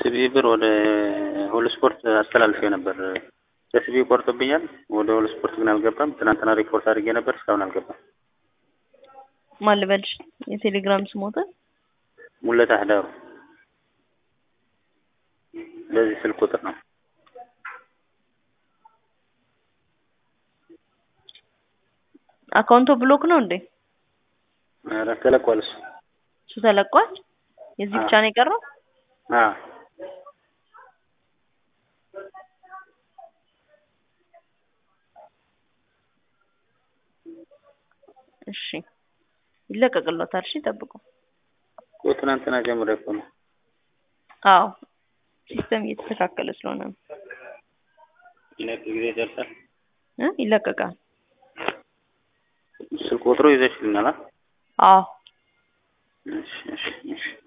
ከሲቢ ብር ወደ ሁሉ ስፖርት አስተላልፌ ነበር። ከሲቢ ቆርጦብኛል። ወደ ሁሉ ስፖርት ግን አልገባም። ትናንትና ሪፖርት አድርጌ ነበር፣ እስካሁን አልገባም። ማን ልበልሽ? የቴሌግራም ስሞታ ሙለት አህዳሩ በዚህ ስልክ ቁጥር ነው። አካውንቶ ብሎክ ነው እንዴ? ኧረ ተለቋል እሱ። እሱ ተለቋል። የዚህ ብቻ ነው የቀረው። አዎ እሺ ይለቀቅሎታል። እሺ ጠብቁ። እኮ ትናንትና ጀምሮ እኮ ነው። አዎ ሲስተም እየተስተካከለ ስለሆነ ነው ይለቅ ጊዜ ይደርሳል። እ ይለቀቃል። ስልክ ቁጥሩ ይዘሽልኛል? አዎ እሺ እሺ እሺ